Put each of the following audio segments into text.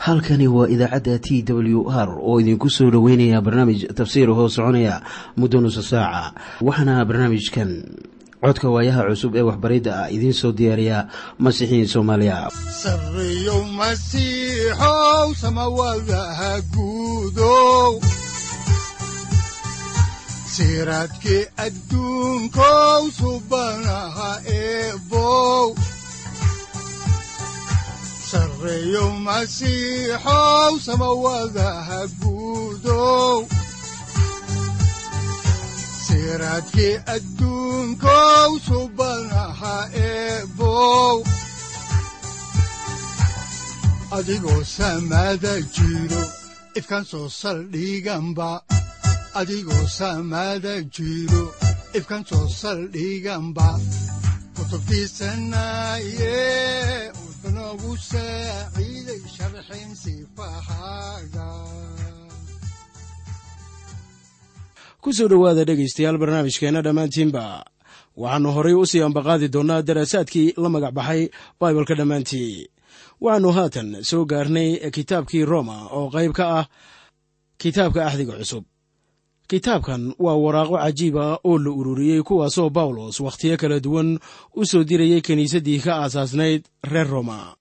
halkani waa idaacadda t w r oo idinku soo dhoweynaya barnaamij tafsiir hoo soconaya muddo nusa saaca waxaana barnaamijkan codka waayaha cusub ee waxbaridda ah idiin soo diyaariya masiixiin soomaaliya sareyow masiixow samawadaha guudow siraadkii adduunkow subanaha eebow sareyow masiixow samawadaha guudow siraadkii adduunkow subanaha eebow adigoo samaada jiro ifkaan soo saldhiganba adigoo samaada jiro ifkaan soo saldhiganba kutubtiisanaye udanogu saaciiday sharxin sifahaaga ku soo dhowaada dhegaystayaal barnaamijkeenna dhammaantiinba waxaannu horay u sii ambaqaadi doonnaa daraasaadkii la magac baxay baibalka dhammaantii waxaannu haatan soo gaarnay kitaabkii roma oo qayb ka ah kitaabka axdiga cusub kitaabkan waa waraaqo cajiiba oo la ururiyey kuwaasoo bawlos wakhtiyo kala duwan u soo dirayay kiniisaddii ka aasaasnayd reer roma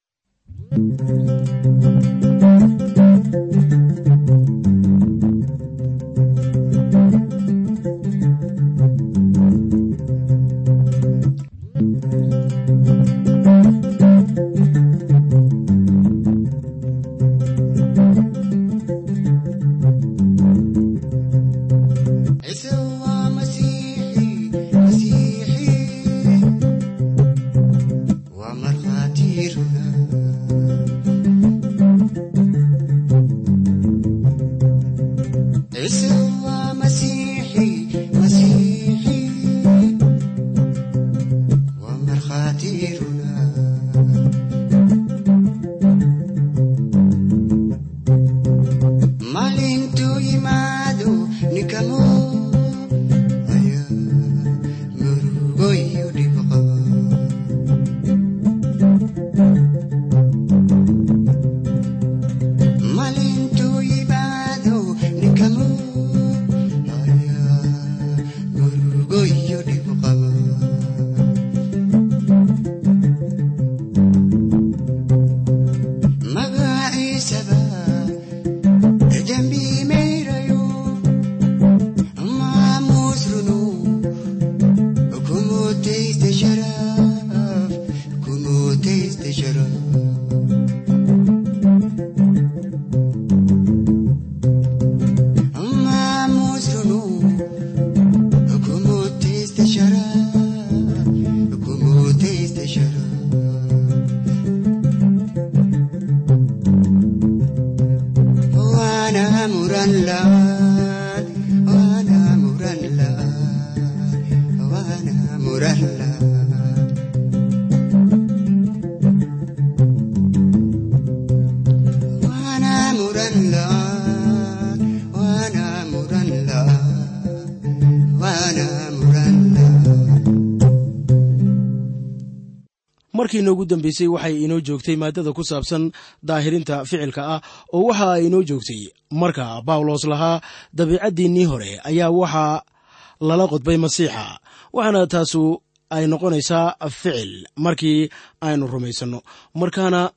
markii inoogu dambeysay waxay inoo joogtay maaddada ku saabsan daahirinta ficilka ah oo waxa ay inoo joogtay marka bawlos lahaa dabiicaddiinnii hore ayaa waxaa lala qodbay masiixa waxaana taasu ay noqonaysaa ficil markii aynu rumaysanno markaana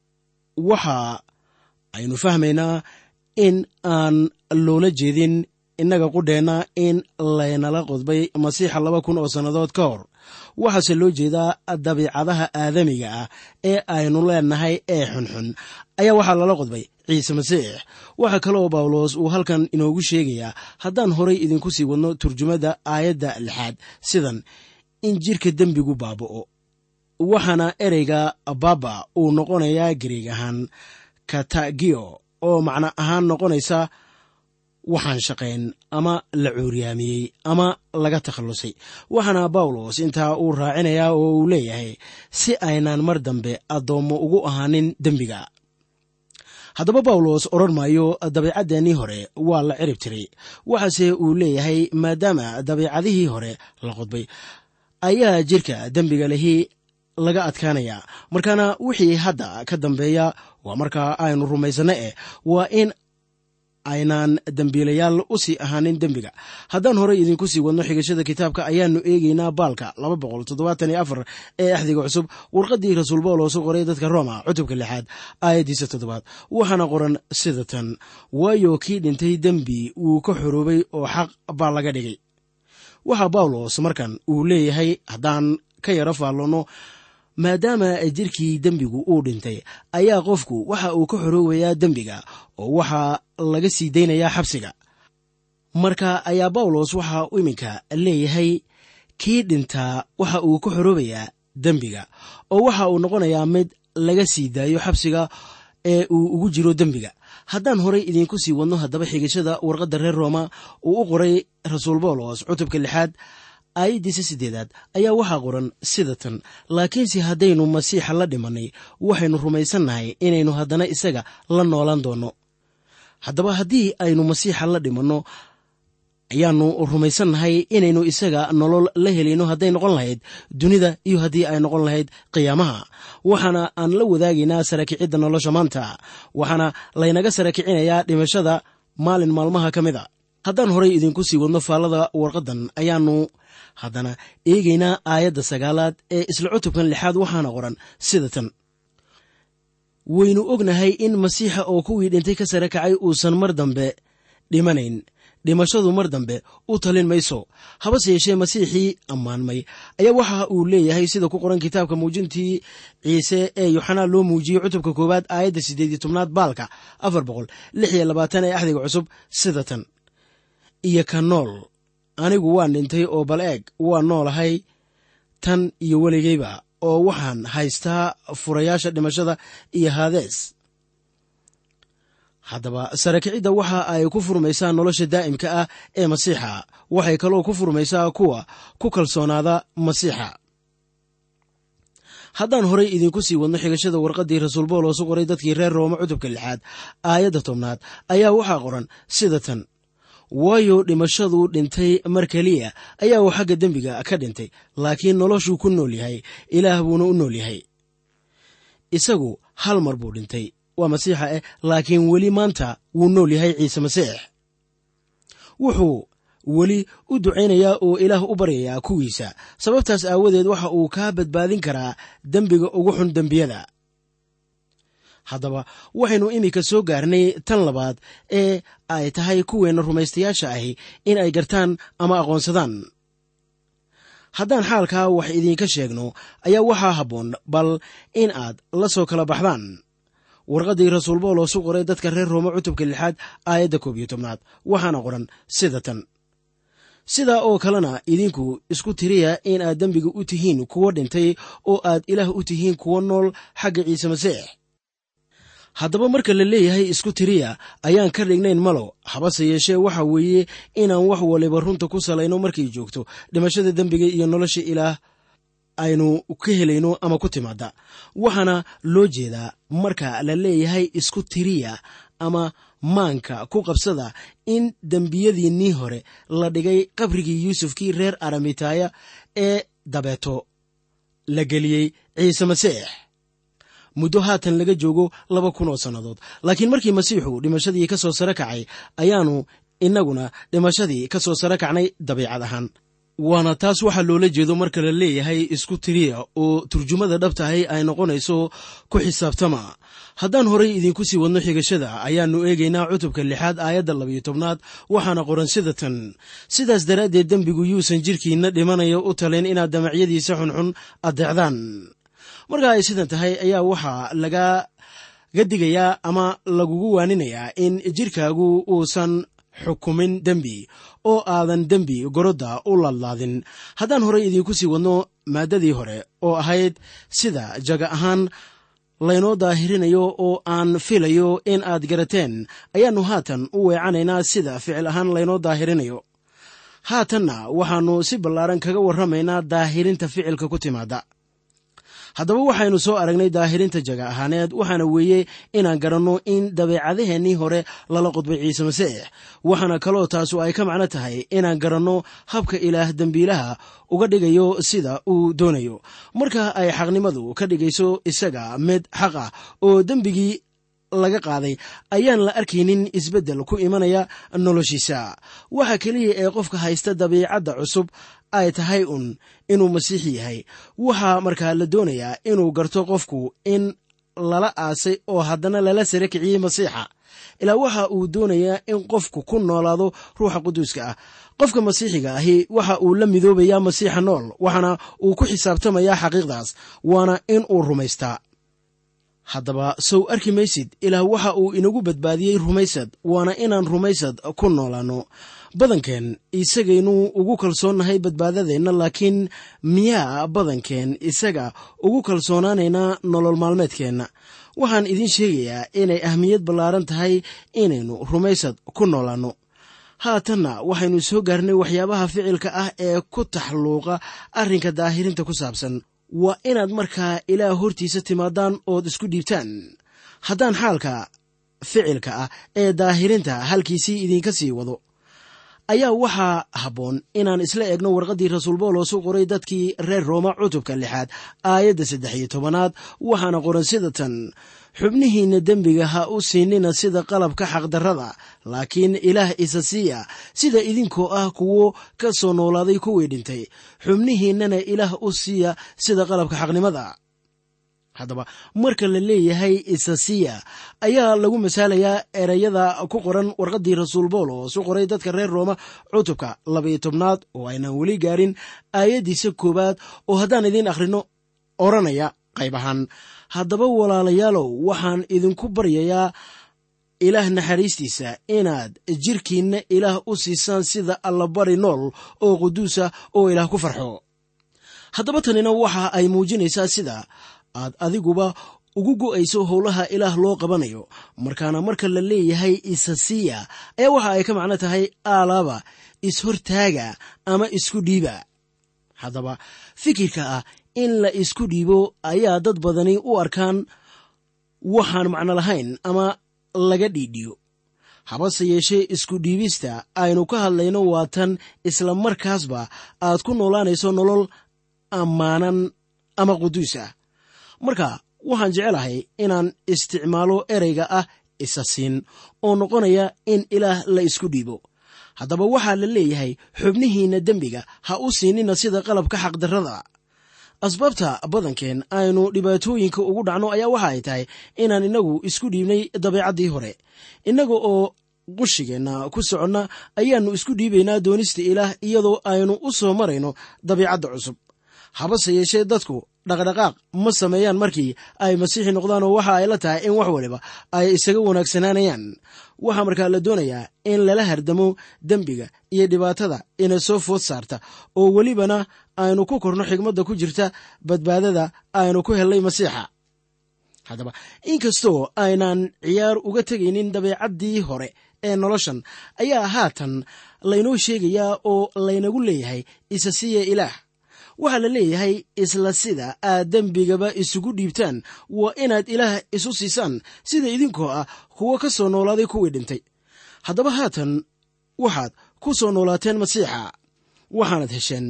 waxa aynu fahmaynaa in aan loola jeedin innaga qudheenna in laynala qodbay masiixa laba kun oo sannadood ka hor waxaase loo jeedaa dabiicadaha aadamiga ah ee aynu leenahay ee xunxun ayaa waxaa lala qodbay ciise masiix waxaa kale oo bawlos uu halkan inoogu sheegayaa haddaan horay idinku sii wadno turjumadda aayadda lixaad sidan in jirka dembigu baaba'o waxaana ereyga baba uu noqonayaa gariig ahaan katagio oo macno ahaan noqonaysa waxaan shaqayn ama la cuuryaamiyey ama laga takhallusay waxaana bawlos intaa uu raacinayaa oo uu leeyahay si aynaan mar dambe addoommo ugu ahaanin dembiga haddaba bawlos odhan maayo dabiicaddeenii hore waa la cirib tiray waxaase uu leeyahay maadaama dabiicadihii hore la qodbay ayaa jirka dembiga lehi laga adkaanayaa markaana wixii hadda ka dambeeya waa markaa aynu rumaysanno eh waa in aynaan dembiilayaal u sii ahaanin dembiga haddaan horey idinku sii wadno xigashada kitaabka ayaannu eegeynaa baalka ee axdiga cusub warqaddii rasuul bawlos u qoray dadka roma cutubka lixaad aayaddiisa toddobaad waxaana qoran sida tan waayo kii dhintay dembi wuu ka xoroobay oo xaq baa laga dhigay waxaa bawlos markan uu leeyahay haddaan ka yaro faalloonno maadaama jirkii dembigu uu dhintay ayaa qofku waxa uu ka xoroobayaa dembiga oo waxaa laga sii daynayaa xabsiga marka ayaa bawlos waxa iminka leeyahay kii dhintaa waxa uu ka xoroobayaa dembiga oo waxa uu noqonayaa mid laga sii daayo xabsiga ee uu ugu jiro dembiga haddaan horey idiinku sii wadno haddaba xigashada warqadda reer rooma uu u qoray rasuul bawlos cutubka lixaad aayaddiisa siddeedaad ayaa waxaa qoran sida tan laakiinse haddaynu masiixa la dhimannay waxaynu rumaysannahay inaynu haddana isaga la noolaan doonno haddaba haddii aynu masiixa la dhimanno ayaannu rumaysannahay inaynu isaga nolol la helayno hadday noqon lahayd dunida iyo haddii ay noqon lahayd qiyaamaha waxaana aan la wadaagaynaa sarakicidda nolosha maanta waxaana laynaga sarakicinayaa dhimashada maalin maalmaha ka mid a haddaan horey idinku sii wadno faallada warqaddan ayaannu haddana eegaynaa aayadda sagaalaad ee isla cutubkan lixaad waxaana qoran sida tan waynu ognahay in masiixa oo kuwii dhintay ka sare kacay uusan mar dambe dhimanayn dhimashadu mar dambe u talin mayso habase yeeshee masiixii ammaanmay ayaa waxa uu leeyahay sida ku qoran kitaabka muujintii ciise ee yoxanaa loo muujiyey cutubka koowaad aayadda siddeed iyo tobnaad baalka afar boqol lix iyo labaatan ee axdiga cusub sida tan iyo ka nool anigu waan dhintay oo bal eeg waa noolahay tan iyo weligayba oo waxaan haystaa furayaasha dhimashada iyo haadees haddaba sarakicidda waxa ay ku furmaysaa nolosha daa'imka ah ee masiixa waxay kaloo ku furmaysaa kuwa ku kalsoonaada masiixa haddaan horey idinku sii wadno xigashada warqaddii rasuul bawlos u qoray dadkii reer rooma cutubka lixaad aayadda tobnaad ayaa waxaa qoran sida tan waayo dhimashadu dhintay mar keliya ayaa uu xagga dembiga ka dhintay laakiin noloshuu ku nool yahay ilaah buuna u nool yahay isagu hal mar buu dhintay waa masiixa eh laakiin weli maanta wuu nool yahay ciise masiix wuxuu weli u ducaynayaa oo ilaah u baryayaa kuwiisa sababtaas aawadeed waxa uu kaa badbaadin karaa dembiga ugu xun dembiyada haddaba waxaynu iminka soo gaarnay tan labaad ee ay tahay kuweenna rumaystayaasha ahi in ay gartaan ama aqoonsadaan haddaan xaalkaa wax idiinka sheegno ayaa waxaa habboon bal in aad la soo kala baxdaan warqaddii rasuul bawlos u qoray dadka reer roome cutubka lixaad aayadda koob iyo tobnaad waxaana qoran sida tan sidaa oo kalena idinku isku tiriya in aad dembiga u tihiin kuwo dhintay oo aad ilaah u tihiin kuwo nool xagga ciise masiix haddaba marka la leeyahay isku tiriya ayaan ka dhignayn malo habase yeeshee waxa weeye inaan wax waliba runta ku salayno markay joogto dhimashada dembiga iyo nolosha ilaah aynu ka helayno ama ku timaada waxaana loo jeedaa marka la leeyahay isku tiriya ama maanka ku qabsada in dembiyadiinnii hore la dhigay qabrigii yuusufkii reer aramitaaya ee dabeeto la geliyey ciise masiix muddo haatan laga joogo laba kun oo sannadood laakiin markii masiixu dhimashadii ka soo sare kacay ayaannu innaguna dhimashadii ka soo sare kacnay dabiicad ahaan waana taas waxaa loola jeedo marka la leeyahay isku tiriya oo turjumada dhabtahay ay noqonayso ku xisaabtama haddaan horay idinku sii wadno xigashada ayaannu eegaynaa cutubka lixaad aayadda labayo tobnaad waxaana qoran sida tan sidaas daraaddeed dembigu yuusan jirkiinna dhimanayo u talin inaad damacyadiisa xunxun addeecdaan marka ay sidan tahay ayaa waxaa lagaga digayaa ama lagugu waaninayaa in jirkaagu uusan xukumin dembi oo aadan dembi gorodda u laadlaadin haddaan horey idiinku sii wadno maaddadii hore oo ahayd sida jaga ahaan laynoo daahirinayo oo aan filayo in aad garateen ayaannu haatan u weecanaynaa sida ficil ahaan laynoo daahirinayo haatanna waxaannu si ballaaran kaga warramaynaa daahirinta ficilka ku timaada haddaba waxaynu soo aragnay daahirinta jaga ahaaneed waxaana weeye inaan garanno in dabeecadaheennii hore lala qodbay ciise masiix waxaana kaloo taasu ay ka macno tahay inaan garanno habka ilaah dembiilaha uga dhigayo sida uu doonayo marka ay xaqnimadu ka dhigayso isaga mid xaq ah oo dembigii laga qaaday ayaan la arkaynin isbeddel ku imanaya noloshiisa waxa keliya ee qofka haysta dabiicadda cusub ay tahay un inuu masiixi yahay waxaa markaa la doonayaa inuu garto qofku in lala aasay oo haddana lala sare kiciyey masiixa ilaa waxa uu doonayaa in qofku ku noolaado ruuxa quduuska ah qofka masiixiga ahi waxa uu la midoobayaa masiixa nool waxaana uu ku xisaabtamayaa xaqiiqdaas waana in uu rumaystaa haddaba sow arki maysid ilaah waxa uu inagu badbaadiyey rumaysad waana inaan rumaysad ku noolaanno badankeen isagaynu ugu kalsoonnahay badbaadadeenna laakiin miyaa badankeen isaga ugu kalsoonaanaynaa nolol maalmeedkeenna waxaan idiin sheegayaa inay ahmiyad ballaaran tahay inaynu rumaysad ku noolaanno haatanna waxaynu soo gaarnay waxyaabaha ficilka ah ee ku taxluuqa arrinka daahirinta ku saabsan waa inaad markaa ilaah hortiisa timaadaan ood isku dhiibtaan haddaan xaalka ficilka ah ee daahirinta halkiisii idinka sii wado ayaa waxaa habboon inaan isla eegno warqaddii rasuul boolos u qoray dadkii reer rooma cutubka lixaad aayadda saddex iyo tobanaad waxaana qoran sida tan xubnihiinna dembiga ha u siinina sida qalabka xaqdarrada laakiin ilaah isa siiya sida idinkoo ah kuwo ka soo noolaaday kuwii dhintay xubnihiinnana ilaah u siiya sida qalabka xaqnimada haddaba marka la leeyahay isasiya ayaa lagu masaalayaa ereyada ku qoran warqaddii rasuul boolos u qoray dadka reer rooma cutubka labaiyo tobnaad oo aynaan weli gaarin aayaddiisa koowaad oo haddaan idiin akhrino odhanaya qayb ahaan haddaba walaalayaalow waxaan idinku baryayaa ilaah naxariistiisa inaad jirkiinna ilaah u siisaan sida allabari nool oo quduusa oo ilaah ku farxo haddaba tanina waxa ay muujinaysaa sida aad adiguba ugu go'ayso howlaha ilaah loo qabanayo markaana marka la leeyahay isasiya ayaa waxa ay ka macno tahay aalaaba ishortaaga ama isku dhiiba haddaba fikirka ah in la isku dhiibo ayaa dad badani u arkaan waxaan macno lahayn ama laga dhiidhiyo habase yeeshee isku dhiibista aynu ka hadlayno waa tan isla markaasba aad ku noolaanayso nolol ammaanan ama quduus ah marka waxaan jecelahay inaan isticmaalo ereyga ah isa siin oo noqonaya in ilaah la isku dhiibo haddaba waxaa la leeyahay xubnihiinna dembiga ha u siinina sida qalabka xaqdarrada asbaabta badankeen aynu dhibaatooyinka ugu dhacno ayaa waxa ay tahay inaan innagu isku dhiibnay dabeecaddii hore innaga oo qushigeenna ku soconna ayaannu isku dhiibaynaa doonista ilaah iyadoo aynu u soo marayno dabiicadda cusub habase yeeshee dadku dhaqdhaqaaq ma sameeyaan markii ay masiixi noqdaan oo waxa ay la tahay in wax waliba ay isaga wanaagsanaanayaan waxaa markaa la doonayaa in lala hardamo dembiga iyo dhibaatada ina soo food saarta oo welibana aynu ku korno xigmadda ku jirta badbaadada aynu ku hellay masiixa haddaba inkastoo aynaan ciyaar uga tegaynin dabeecaddii hore ee noloshan ayaa haatan laynoo sheegayaa oo laynagu leeyahay isa siiya ilaah waxaa la leeyahay isla sida aad dembigaba isugu dhiibtaan waa inaad ilaah isu siisaan sida idinkoo ah kuwo ka soo noolaaday kuwii dhintay haddaba haatan waxaad ku soo noolaateen masiixa waxaanad hesheen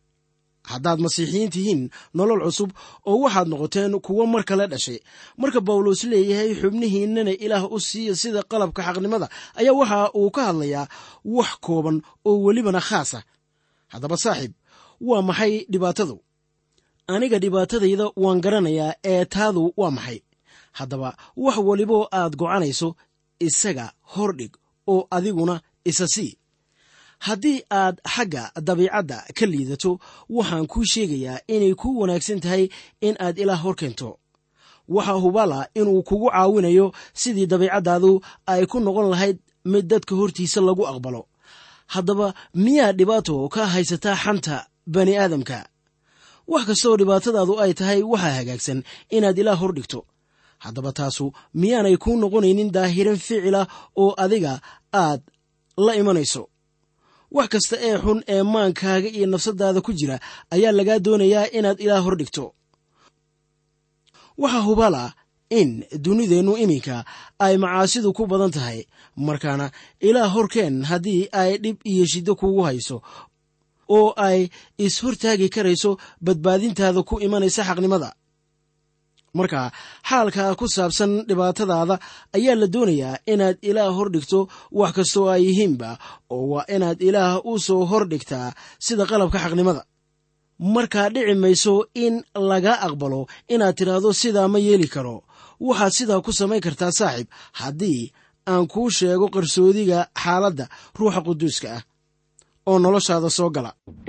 haddaad masiixiyiin tihiin nolol cusub oo waxaad noqoteen kuwo mar kale dhashay marka bawlos leeyahay xubnihiinnana ilaah u siiya sida qalabka xaqnimada ayaa waxa uu ka hadlayaa wax kooban oo welibana khaasa haddaba saaxiib waa maxay dhibaatadu aniga dhibaatadayda waan garanayaa ee taadu waa maxay haddaba wax waliboo aad gocanayso isaga hordhig oo adiguna isa sii haddii aad xagga dabiicadda ka liidato waxaan kuu sheegayaa inay kuu wanaagsan tahay in aad ilaah hor keento waxaa hubala inuu kugu caawinayo sidii dabiicaddaadu ay ku noqon lahayd mid dadka hortiisa lagu aqbalo haddaba miyaa dhibaato ka haysataa xanta bani aadamka wax kastoo dhibaatadaadu ay tahay waxaa hagaagsan inaad ilaah hor dhigto haddaba taasu miyaanay kuu noqonaynin daahiran ficila oo adiga aad la imanayso wax kasta ee xun ee maankaaga iyo nafsadaada ku jira ayaa lagaa doonayaa inaad ilaah hor dhigto waxaa hubala in dunideennu iminka ay macaasidu ku badan tahay markaana ilaah horkeen haddii ay dhib iyo shiddo kugu hayso oo ay is-hortaagi karayso badbaadintaada ku imanaysa xaqnimada marka xaalka ku saabsan dhibaatadaada ayaa la doonayaa inaad ilaah hor dhigto wax kastoo ay yihiinba oo waa inaad ilaah u soo hor dhigtaa sida qalabka xaqnimada markaa dhici mayso in laga aqbalo inaad tidhaahdo sidaa ma yeeli karo waxaad sidaa ku samayn kartaa saaxiib haddii aan kuu sheego qarsoodiga xaaladda ruuxa quduuska ah oo noloshaada soo gala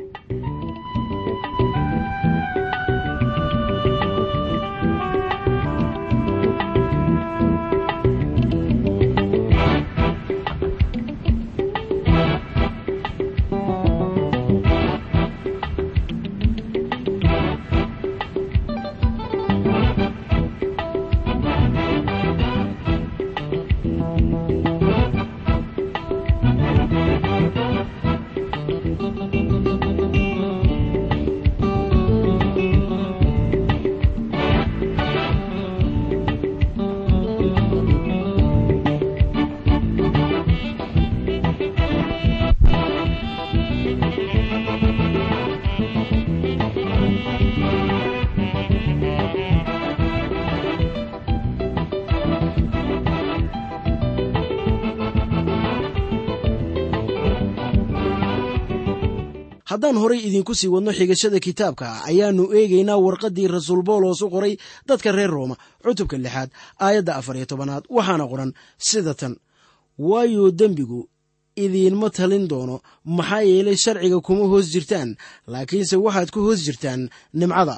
haddaan horay idinku sii wadno xigashada kitaabka ayaannu eegaynaa warqaddii rasuul boolos u qoray dadka reer rooma cutubka lixaad aayadda afar iyo tobanaad waxaana qoran sida tan waayo dembigu idiinma talin doono maxaa yeelay sharciga kuma hoos jirtaan laakiinse waxaad ku hoos jirtaan nimcada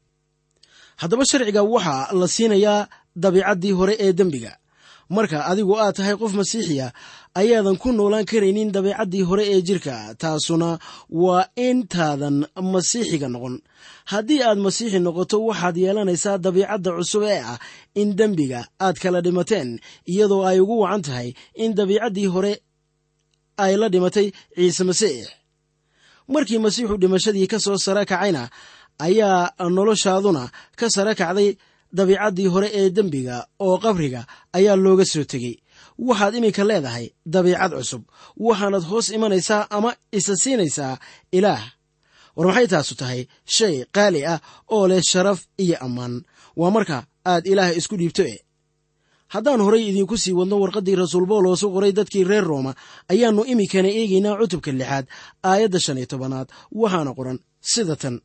haddaba sharciga waxaa la siinayaa dabiicaddii hore ee dembiga marka adigu aad tahay qof masiixiya ayaadan ku noolaan karaynin dabeecaddii hore ee jirka taasuna waa intaadan masiixiga noqon haddii aad masiixi noqoto waxaad yeelanaysaa dabiicadda cusub ee ah in dembiga aad kala dhimateen iyadoo ay ugu wacan tahay in dabiicaddii hore ay la dhimatay ciise masiix markii masiixu dhimashadii ka soo sare kacayna ayaa noloshaaduna ka sare kacday dabiicaddii hore ee dembiga oo qabriga ayaa looga soo tegey waxaad iminka leedahay dabiicad cusub waxaanad hoos imanaysaa ama isa siinaysaa ilaah war maxay taasu tahay shay qaali ah oo leh sharaf iyo ammaan waa marka aad ilaah isku dhiibto e haddaan horay idiinku sii wadno warqaddii rasuul boolos u qoray dadkii reer rooma ayaannu iminkana eegaynaa cutubka lixaad aayadda shan iyo tobanaad waxaana qoran sida tan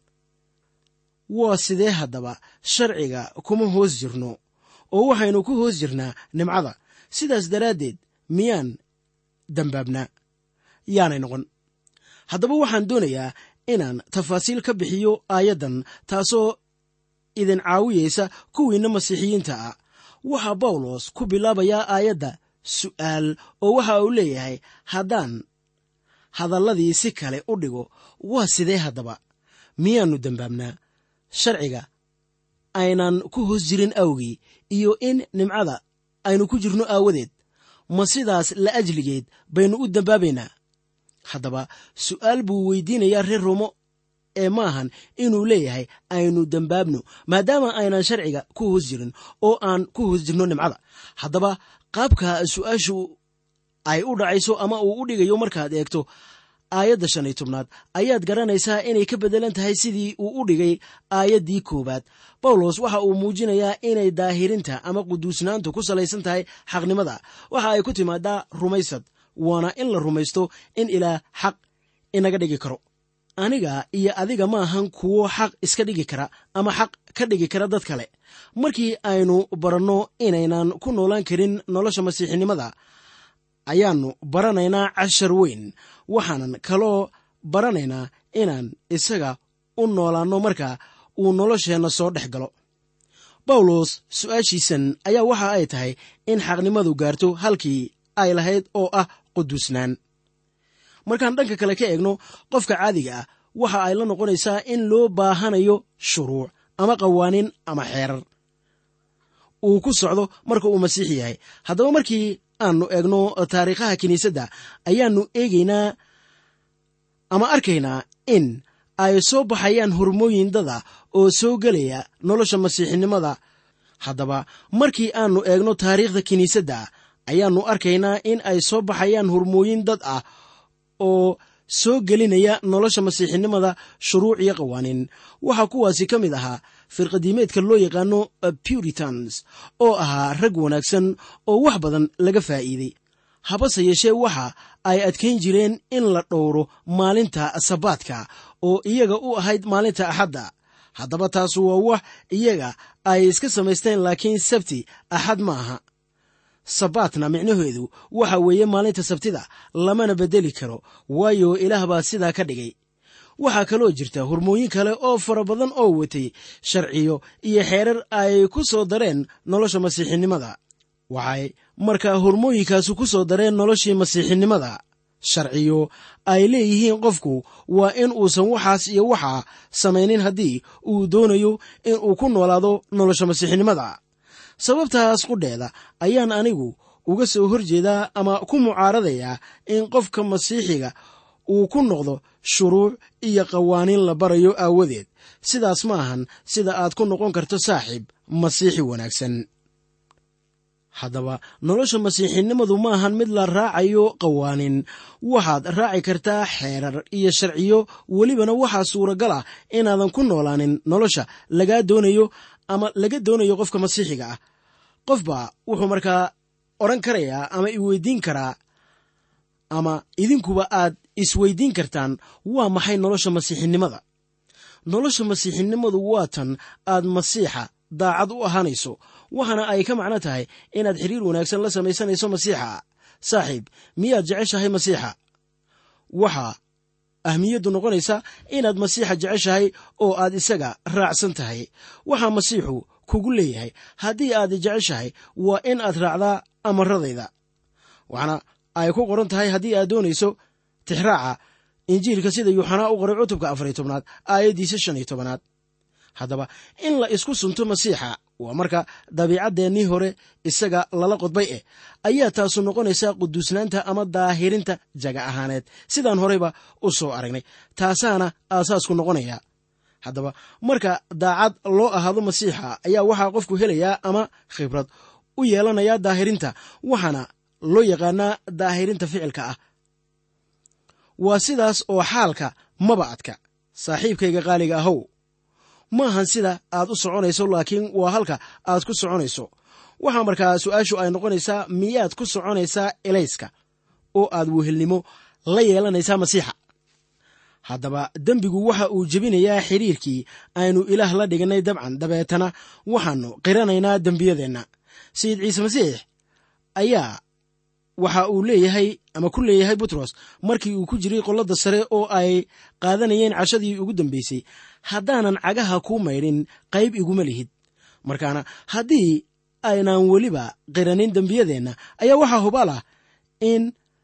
waa sidee haddaba sharciga kuma hoos jirno oo waxaynu ku hoos jirnaa nimcada sidaas daraaddeed miyaan dambaabnaa yaanay noqon haddaba waxaan doonayaa inaan tafaasiil ka bixiyo aayaddan taasoo idin caawiyeysa kuwiinna masiixiyiinta ah waxaa bawlos ku bilaabayaa aayadda su'aal oo waxa uu leeyahay haddaan hadalladii si kale u dhigo waa sidee haddaba miyaannu dembaabnaa sharciga aynan ku hoos jirin awgii iyo in nimcada aynu ku jirno aawadeed ma sidaas la ajligeed baynu u dembaabaynaa haddaba su'aal buu weydiinayaa reer romo ee maahan inuu leeyahay aynu dembaabno maadaama aynan sharciga ku hoos jirin oo aan ku hoos jirno nimcada haddaba qaabka su'aashu ay u dhacayso ama uu u dhigayo markaad eegto aayadda shan iyo tobnaad ayaad garanaysaa inay ka beddelan tahay sidii uu u dhigay aayaddii koowaad bawlos waxa uu muujinayaa inay daahirinta ama quduusnaantu ku salaysan tahay xaqnimada waxa ay ku timaadaa rumaysad waana in la rumaysto in ilaah xaq inaga dhigi karo aniga iyo adiga ma ahan kuwo xaq iska dhigi kara ama xaq ka dhigi kara dad kale markii aynu baranno inaynan ku noolaan karin nolosha masiixinimada ayaannu baranaynaa cashar weyn waxaanan kaloo baranaynaa inaan isaga u noolaanno marka uu nolosheenna soo dhex galo bawlos su'aashiisan ayaa waxa ay tahay in xaqnimadu gaarto halkii ay lahayd oo ah quduusnaan markaan dhanka kale ka eegno qofka caadiga ah waxa ay la noqonaysaa in loo baahanayo shuruuc ama qawaaniin ama xeerar uu ku socdo marka uu masiix yahay haddaba markii aanu eegno taariikhaha kiniisadda ayaannu eegaynaa ama arkaynaa in ay soo baxayaan hormooyin dada oo soo gelaya nolosha masiixinimada haddaba markii aanu eegno taariikhda kiniisadda ayaannu arkaynaa in ay soo baxayaan hormooyin dad ah oo soo gelinaya nolosha masiixinimada shuruuc iyo qawaaniin waxaa kuwaasi ka mid ahaa firqadiimeedka loo yaqaano puritans oo ahaa rag wanaagsan oo wax badan laga faa'iiday habase yeeshee waxa ay adkayn jireen in la dhowro maalinta sabaadka oo iyaga u ahayd maalinta axadda haddaba taasu waa wax iyaga ay iska samaysteen laakiin sabti axad ma aha sabaatna micnaheedu waxa weeye maalinta sabtida lamana beddeli karo waayo ilaah baa sidaa ka dhigay waxaa kaloo jirta hormooyin kale oo fara badan oo watay sharciyo iyo xeerar ay ku soo dareen nolosha masiixinimada waxay markaa hormooyinkaasu ku soo dareen noloshii masiixinimada sharciyo ay leeyihiin qofku waa in uusan waxaas iyo waxaa samaynin haddii uu doonayo in uu ku noolaado nolosha masiixinimada sababtaas qudheeda ayaan anigu uga soo horjeedaa ama ku mucaaradayaa in qofka masiixiga uu ku noqdo shuruuc iyo qawaaniin la barayo aawadeed sidaas ma ahan sida aad ku noqon karto saaxiib masiixi wanaagsan haddaba nolosha masiixinimadu ma ahan mid la raacayo qawaaniin waxaad raaci kartaa xeerar iyo sharciyo welibana waxaa suuragal ah inaadan ku noolaanin nolosha lagaa doonayo ama laga doonayo qofka masiixiga ah qofba wuxuu markaa odhan karayaa ama iweydiin karaa ama idinkuba aad isweydiin kartaan waa maxay nolosha masiixinimada nolosha masiixinimadu waa tan aad masiixa daacad u ahaanayso waxaana ay ka macno tahay inaad xiriir wanaagsan la samaysanayso masiixa saaxiib miyaad jeceshahay masiixa waxaa ahmiyaddu noqonaysa inaad masiixa jeceshahay oo aad isaga raacsan tahay waxaa masiixu kugu leeyahay haddii aad jeceshahay waa in aad raacdaa amaradayda waxaana ay ku qoran tahay haddii aad doonayso tixraaca injiilka sida yuuxanaa u qoray cutubka afariy tobnaad aayaddiisa shan iyo tobanaad haddaba in la isku sunto masiixa waa marka dabiicaddeenii hore isaga lala qodbay eh ayaa taasu noqonaysaa quduusnaanta ama daahirinta jaga ahaaneed sidaan horeyba u soo aragnay taasaana aasaasku noqonaya haddaba marka daacad loo ahaado masiixa ayaa waxaa qofku helayaa ama khibrad u yeelanayaa daahirinta waxaana loo yaqaanaa daahirinta ficilka ah waa sidaas oo xaalka maba adka saaxiibkayga qaaliga ahow maahan sida aad u soconayso laakiin waa halka aad ku soconayso waxaa markaa su-aashu ay noqonaysaa miyaad ku soconaysaa elayska oo aad wehelnimo la yeelanaysaa masiixa haddaba dembigu waxa uu jebinayaa xiriirkii aynu ilaah la dhiganay dabcan dabeetana waxaannu qiranaynaa dembiyadeenna sayid ciise masiix ayaa waxa uu leeyahay ama ku leeyahay butros markii uu ku jiray qolladda sare oo ay qaadanayeen cashadii ugu dambaysay haddaanan cagaha kuu maydhin qayb iguma lihid markaana haddii aynaan weliba qiranin dembiyadeenna ayaa waxaa hubaal ah in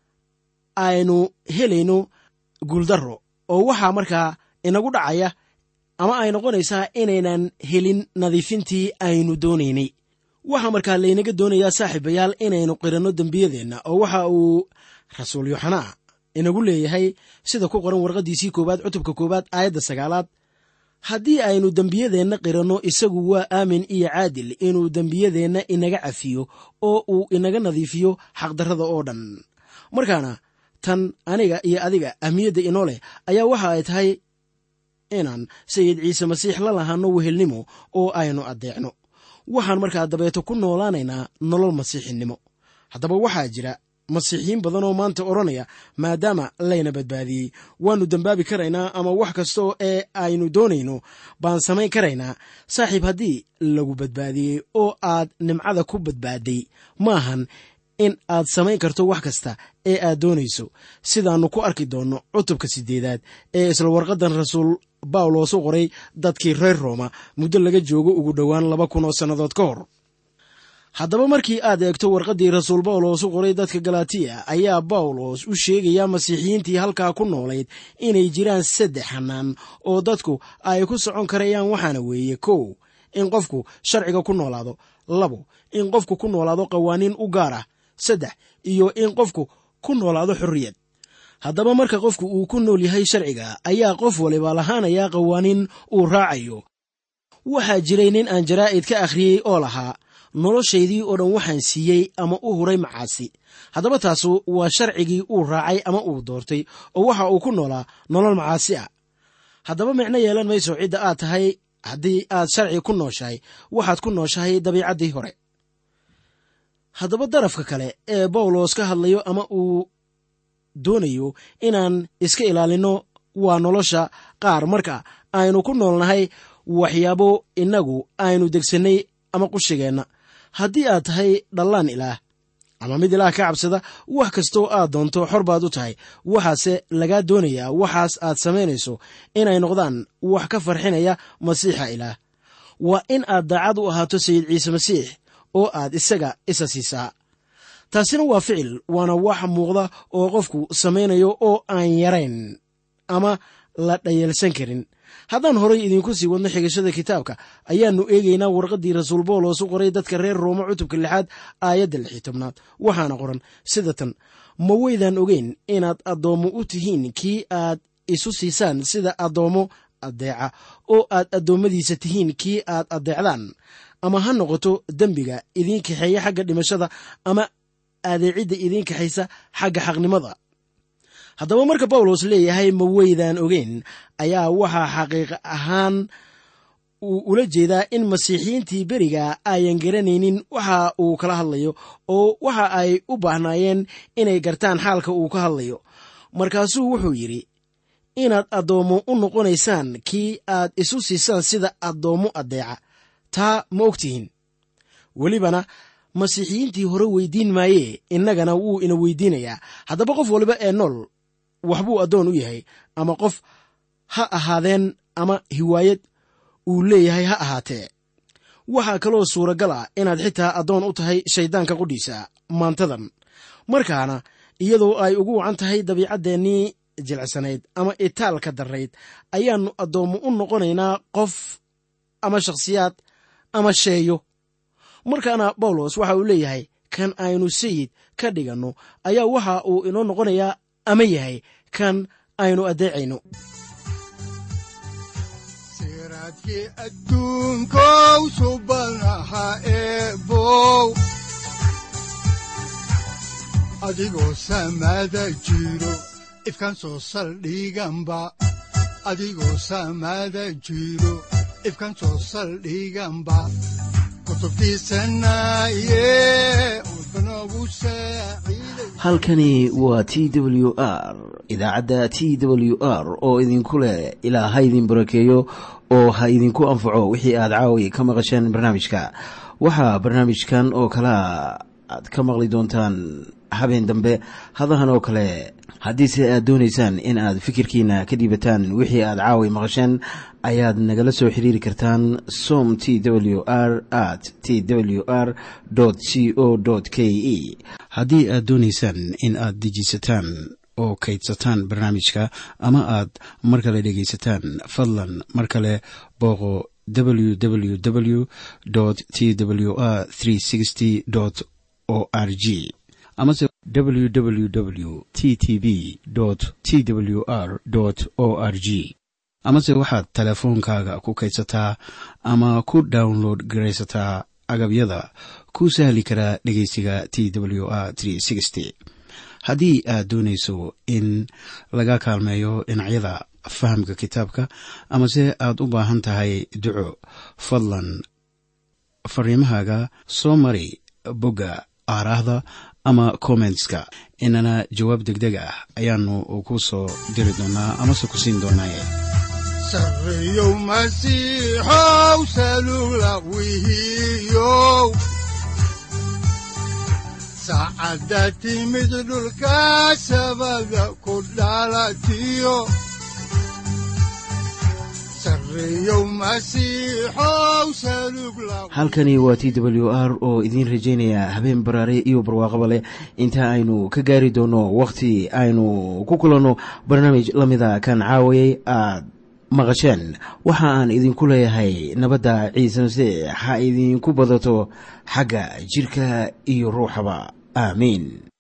aynu helayno guuldarro oo waxaa markaa inagu dhacaya ama ay noqonaysaa inaynan helin nadiifintii aynu doonaynay waxaa markaa laynaga doonayaa saaxiibayaal inaynu qiranno dembiyadeenna oo waxa uu rasuul yoxanaa inagu leeyahay sida ku qoran warqaddiisii koowaad cutubka koowaad aayadda sagaalaad haddii aynu dembiyadeenna qiranno isagu waa aamin iyo caadil inuu dembiyadeenna inaga cafiyo oo uu inaga nadiifiyo xaqdarrada oo dhan markaana tan aniga iyo adiga ahmiyadda inoo leh ayaa waxa ay tahay inaan sayid ciise masiix la lahaanno wehelnimo oo aynu addeecno waxaan markaa dabeeto ku noolaanaynaa nolol masiixinimo haddaba waxaa jira masiixiyiin badan oo maanta odhanaya maadaama layna badbaadiyey waannu dembaabi karaynaa ama wax kasta ee aynu doonayno baan samayn karaynaa saaxiib haddii lagu badbaadiyey oo aad nimcada ku badbaaday maahan in aad samayn karto wax kasta ee aad doonayso sidaannu ku arki doonno cutubka siddeedaad ee isla warqaddan rasuul bawlos u qoray dadkii reer rooma muddo laga joogo ugu dhowaan laba kun oo sannadood ka hor haddaba markii aad eegto warqaddii rasuul bawlos u qoray dadka galatiya ayaa bawlos u sheegayaa masiixiyiintii halkaa ku noolayd inay jiraan saddex xanaan oo dadku ay ku socon karayaan waxaana weeye kow in qofku sharciga ku noolaado labo in qofku ku noolaado qawaaniin u gaar ah saddex iyo in qofku ku noolaado xorriyad haddaba marka qofku uu ku nool yahay sharciga ayaa qof waliba lahaanayaa qawaaniin uu raacayo waxaa jiray nin aan jaraa'id ka akhriyey oo lahaa noloshaydii oo dhan waxaan siiyey ama u huray macaasi haddaba taasu waa sharcigii uu raacay ama uu doortay oo waxa uu ku noolaa nolol macaasi ah haddaba micno yeelan mayso cidda aad tahay haddii aad sharci ku nooshahay waxaad ku nooshahay dabiicaddii hore haddaba darafka kale ee bawlos ka hadlayo ama uu doonayo inaan iska ilaalinno waa nolosha qaar marka aynu ku noolnahay waxyaabo innagu aynu degsannay ama qushigeenna haddii aad tahay dhallaan ilaah ama mid ilaah ka cabsada wax kastoo aad doonto xor baad u tahay waxaase lagaa doonayaa waxaas aad samaynayso inay noqdaan wax ka farxinaya masiixa ilaah waa in aad daacad u ahaato sayid ciise masiix oo aad isaga isa siisaa taasina waa ficil waana wax muuqda oo qofku samaynayo oo aan yarayn ama la dhayalsan karin haddaan horay idinku sii wadno xigashada kitaabka ayaannu eegaynaa warqaddii rasuul boolos u qoray dadka reer rooma cutubka lixaad aayadda lixii tobnaad waxaana qoran sida tan ma weydaan ogeyn inaad addoommo u tihiin kii aad isu siisaan sida addoommo addeeca oo aad addoommadiisa tihiin kii aad addeecdaan ama ha noqoto dembiga idiin kaxeeya xagga dhimashada ama adeecidda idiin kaxaysa xagga xaqnimada haddaba marka bawlos leeyahay ma weydaan ogeyn ayaa waxaa xaqiiq ahaan uu ula jeedaa in masiixiyiintii beriga ayan garanaynin waxa uu kala hadlayo oo waxa ay u baahnaayeen inay gartaan xaalka uu ka hadlayo markaasuu wuxuu yidhi inaad addoommo u noqonaysaan kii aad isu siisaan sida addoommo addeeca taa ma ogtihiin welibana masiixiyiintii hore weydiin maayee innagana wuu ina weydiinayaa haddaba qof waliba ee nool waxbuu addoon u yahay ama qof ha ahaadeen ama hiwaayad uu leeyahay ha ahaatee waxaa kaloo suuragal ah inaad xitaa addoon u tahay shayddaanka qudhiisa maantadan markaana iyadoo ay ugu wacan tahay dabiicaddeenii jilicsanayd ama itaalka darrayd ayaannu addoommo u noqonaynaa qof ama shakhsiyaad ama sheeyo markaana bawlos waxa uu leeyahay kan aynu sayid ka dhiganno ayaa waxa uu inoo noqonayaa ama yahay kan aynu addeecayno siraadkii adduunkow subanaha eebow adigoo samaada jiro ifkan soo saldhiganba adigoo samaada jiro ifkan soo saldhiganba halkani waa t w r idaacadda t w r oo idinku leh ilaa ha idin barakeeyo oo ha idinku anfaco wixii aad caawi ka maqasheen barnaamijka waxaa barnaamijkan oo kalaa aad ka maqli doontaan habeen dambe hadahan oo kale haddiise aad doonaysaan in aad fikirkiina ka dhiibataan wixii aad caawi maqasheen ayaad nagala soo xiriiri kartaan som t w r at t w r c o k e haddii aad doonaysaan in aad dejiisataan oo kaydsataan barnaamijka ama aad mar kale dhegaysataan fadlan mar kale booqo www t w r o r g amase www t t b t w r o r g amase waxaad teleefoonkaaga ku kaydsataa ama ku download garaysataa agabyada ku sahli karaa dhegeysiga t w r haddii aad doonayso in laga kaalmeeyo dhinacyada fahamka kitaabka amase aad u baahan tahay duco fadlan fariimahaaga soo mari bogga aaraahda ama kommentska inana jawaab degdeg ah ayaanu ku soo diri doonaa amase ku siin doonaaye sareyow masiixow salula wihiyow saacadda timid dhulka sabada ku dhalatiyo halkani waa t w r oo idiin rajaynaya habeen baraare iyo barwaaqaba leh inta aynu ka gaari doono wakhti aynu ku kulanno barnaamij la mida kan caawayay aad maqasheen waxa aan idinku leeyahay nabadda ciise masiix ha idinku badato xagga jidhka iyo ruuxaba aamiin